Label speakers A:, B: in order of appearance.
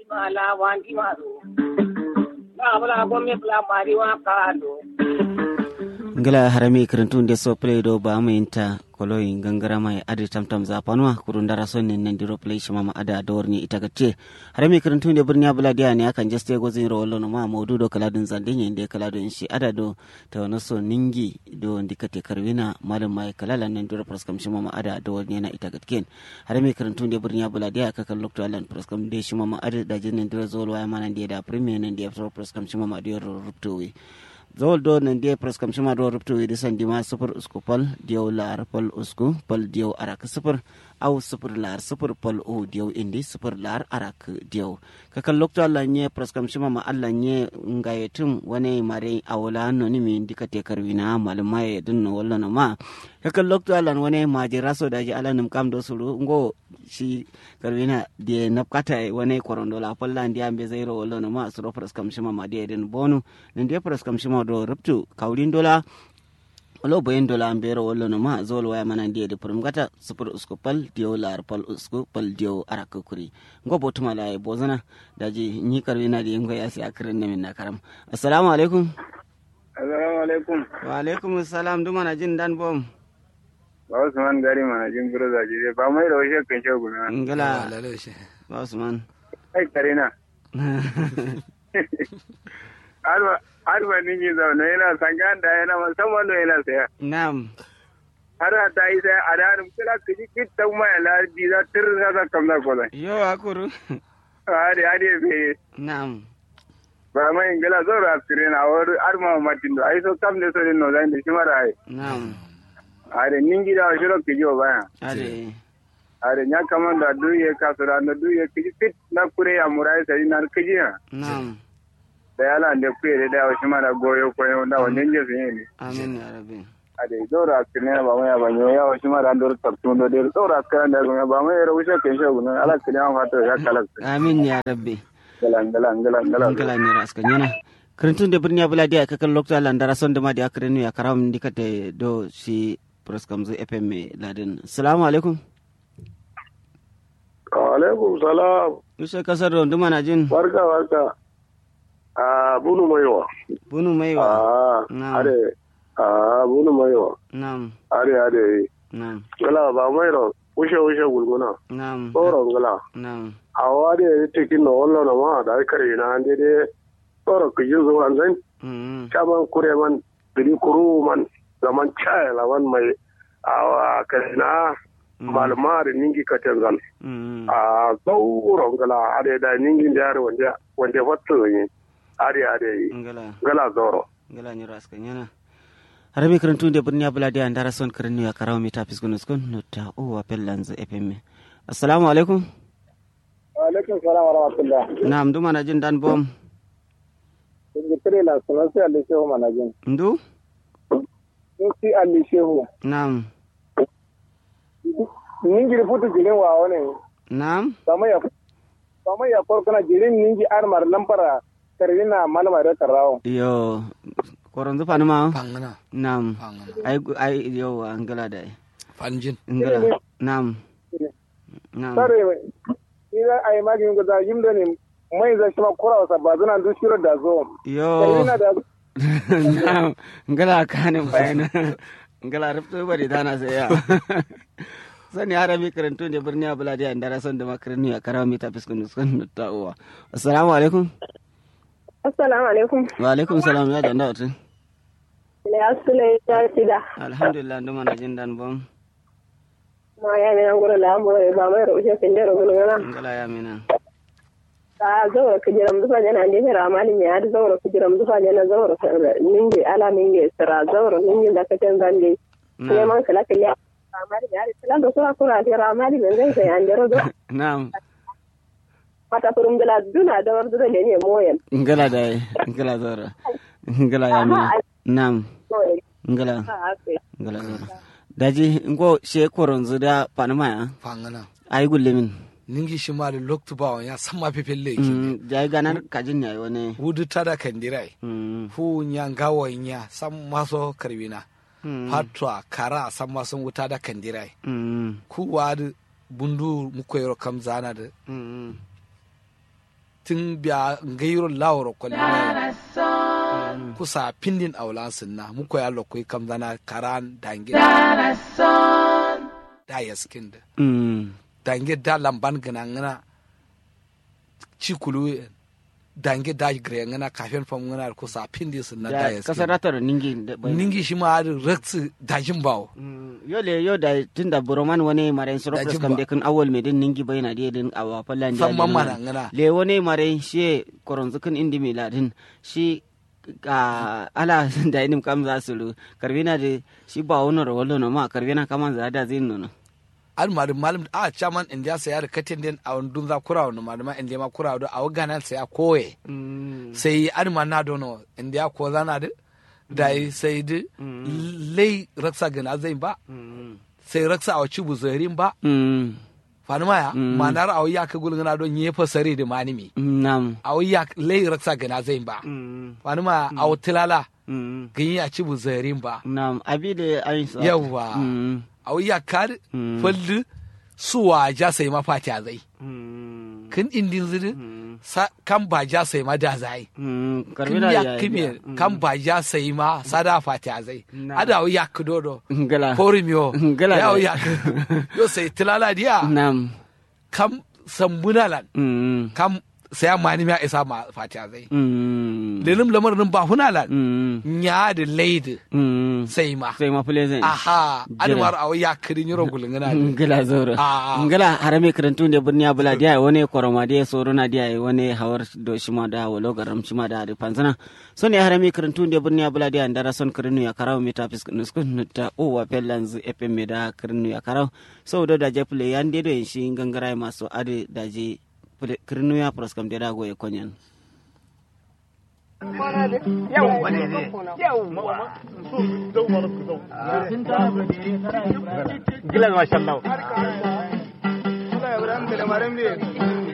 A: mala wandi maru na bala gomme bla mari wa kado
B: ngala harami kirintun de so play do ba mu inta koloyi gangara mai adi tamtam za panwa kurun dara son ne nan diro play shi mama ada dorni ita gace harami kirintun de birnya bula dia ne akan just go zin ro no ma modu do kala dun zande ne de kala dun shi ada do ta wani so ningi do ndikate karwina malam mai kala lan nan diro praskam shi mama ada do ne na ita gatken harami kirintun de birnya bula dia aka kan lokto alan praskam de shi mama ada da jin nan diro zolo wa manan de da premier nan de praskam shi mama de ro ruptowi zawol do nan dia pres kam shima do ruptu idi sandi ma super usku pal diyaw lar pal usku pal diyaw arak super aw super lar super pal o diyaw indi super lar arak diyaw kakal lokto alla nye pres kam shima ma alla nye ngayetum wane mare awla no ni mi indika te karwina malma ye dun no walla no ma kakal lokto alla wane ma je raso daji ala num kam do suru ngo shi karwina de napkata wane korondo la palla ndiya be zairo walla no ma suro pres kam shima ma de den bonu nde pres kam shima do ruptu kawlin dola olo boyen dola ambero wollo no ma zol waya mana ndiye de purum gata super usku pal dio lar pal usku pal dio arak kuri ngo botuma la e bozana daji ni karwi na di ngo yasi akren ne min na karam assalamu alaikum
C: assalamu alaikum
B: wa alaikum assalam duma na jin dan bom
C: ba usman gari mana jin biro da jire ba mai da washe kan shagu na
B: ngala ba usman
C: ai karina arba arba ninji zaune yana sangan da yana musamman da yana saya
B: na'am
C: har ta yi sai a darin kira ka ji kitta mai lardi za tirin za ta kamna kola
B: yo akuru
C: hadi hadi be
B: na'am
C: ba mai ingila zo ra sire na wor arma matin do ai so kam ne so no zan da shi mara ai
B: na'am
C: hadi ninji da shiro ke jo baya
B: ade
C: hadi nya kaman da duye ka so da duye ki fit na kure ya murai sai na kiji
B: na'am
C: da yala da kuye da shi mara goyo koyo da wannan je sun yi
B: amin ya rabbi
C: ade dora kine ba mu ya ba nyo ya shi mara dor tabtun do der dora kan da ba mu ya rushe kan shi gun ala kine an fata ya kala
B: amin ya rabbi
C: galan galan galan galan
B: ngala ni ras kanyana krentun de birnya bula dia kakal lokta landara son de ma dia krenu ya karam dikate do si proskam zu fm me laden assalamu alaikum
D: alaikum salam
B: Yusuf kasar don duma na jin
D: barka barka a bunu maiwa
B: bunu maiwa
D: a
B: Na'am.
D: are a bunu maiwa
B: nam
D: are are
B: nam
D: gala ba mairo ushe ushe gulguna
B: nam
D: tsoron gala
B: nam
D: a wade ya tekin na wallo na ma da kare na an daidai tsoro ku ji zuwa zan
B: mm
D: caman kure man biri kuru man zaman chaya lawan mai awa kare na malama da ningi katanzan
B: mm
D: a tsoron gala are da ningin da yare wanda wanda fatto yi are are yi
B: ngala
D: gala zoro
B: ngala ni ras kanyana harami krentun de birnya bula dia andara son krenu ya karam mi tapis gunus kun no ta o wa pellan zu fm me assalamu alaikum
C: alaikum salam wa rahmatullah
B: nam duma na jin dan bom
C: in tire la sunan sai Allah shehu manajin
B: ndu
C: in si Allah shehu
B: nam
C: ningi futu jirin wa wani
B: nam
C: sama ya sama ya korkana jirin ningi armar lampara karina malama da karawo
B: yo koron zu panuma
E: pangana
B: nam
E: pangana
B: ai ai yo angala da
E: panjin
B: ngala nam nam
C: sare ina ai magin guda yimdo ne mai za shi ma kura wasa ba zuna duk shiro da zo
B: yo
C: karina da
B: nam ngala kanin bayana ngala rufto bari dana sai ya sani harami karantu ne birni abula da andara son da makarni ya karawa mita fiskun fiskun ta uwa assalamu alaikum
F: Assalamu alaikum.
B: wa alaikum salam ya janda wata
F: Ne asule ta sida.
B: alhamdulillah nduma na jin dan bom
F: Ma ya ne ngoro la mo e ba mai ro je kende ro gono na.
B: ngala ya mina
F: Ta zo ka jiram dufa ne na ne ra mali ne ad zo ka jiram dufa ne na zo ro ninge ala ninge sira zo ro ninge da ka tan zande. Ne man kala kala. Amari ya ri tala do sura kura ti ra mali men zai sai ande ro do.
B: nam
F: Mata furum dala duna da war do ne ne moyen.
B: ngala da ngala zora ngala ya mina nam
F: Moyen.
B: ngala
F: Ha ake.
B: ngala zora daji ngo she koron zu da panama ya
E: pangana
B: ai gulle min
E: ningi shimali loktu ba ya sama pepelle ki
B: Mm, jai ganar kajin ya wani
E: wudu tada kandirai
B: Mm,
E: fu nya gawa nya sam maso karwina
B: mm,
E: patwa kara sam maso wuta da kandirai
B: mm,
E: ku wadu bundu mukoyro kam zana da
B: mm,
E: tun biya ngairo lawro kwalli kusa pindin aulan sinna muko ya lokoi kam zana karan dange da ya skin da
B: Mm.
E: dange da lamban gana ngana cikulu dange da gre ngana kafin fam ngana kusa pindin sinna da
B: Da
E: ya
B: kasar
E: skin
B: ratar ningi da bai-
E: ningi shi ma da raksu dajin bawo
B: Mm, yole yo da tunda buroman wani mare soro
E: Da
B: pres
E: jimba.
B: kam de kun awol me din ningi bayna de din awa fallan
E: san man mana ngana
B: le wani mare shi koronzu kun indi mi ladin shi ka ala da inim kam za su lu karvina de shi ba wono ro wollo no ma karvina kaman za da zin no
E: al mari malam a chaman india sai ya katin den a dun za kurawo no malama india ma kurawo do a gana sai ya koye sai an ma na dono india ko zana da dai sai da lei raksa gana zai ba sai raksa a ci buzarin ba
B: Mm,
E: fani maya
B: Mm.
E: manar a ya ka gulgana don yi fasari da manimi
B: nam
E: a ya lei raksa gana zai ba
B: Mm,
E: fani maya a tilala
B: mm,
E: ganyi a ci buzarin ba
B: nam abide ayin sa
E: Yawwa.
B: Mm,
E: a ya kar
B: Mm.
E: falli suwa ja sai mafati a zai
B: mm,
E: kin indin ziri
B: mm,
E: sa kan ba ja sai ma da zai
B: mm,
E: kin
B: karvina
E: ya
B: ya
E: kime
B: Mm.
E: kan ba ja sai ma sada fati a zai
B: Na.
E: ada ya kudodo
B: ngala
E: Porimio.
B: Gala
E: ya
B: da-
E: ya yo sai tilala dia
B: nam
E: kam sambunalan
B: Mm,
E: kam sai mani ma isa ma fati a zai
B: mm,
E: lelim lamar nan ba hunalan
B: mm,
E: nya da leid
B: mm.
E: sai ma
B: sai ma pleasant
E: aha
B: Jira.
E: anwar aw ya kidin yoro gulungana
B: ngila zoro
E: Ah.
B: ngila harame karantu de burniya bula dia wone koroma dia sorona dia wone hawar do shima da wolo garam shima da de panzana so ne harame karantu de burniya bula dia ndara son karinu ya karaw meta fisk nuskun ta o wa pelanz epem me da karinu ya karaw so do da je play yande do shi ngangara maso ade da je karinu ya proskam de da go e konyan
C: Gila mashallah. Allah ya bari an da lamarin ne.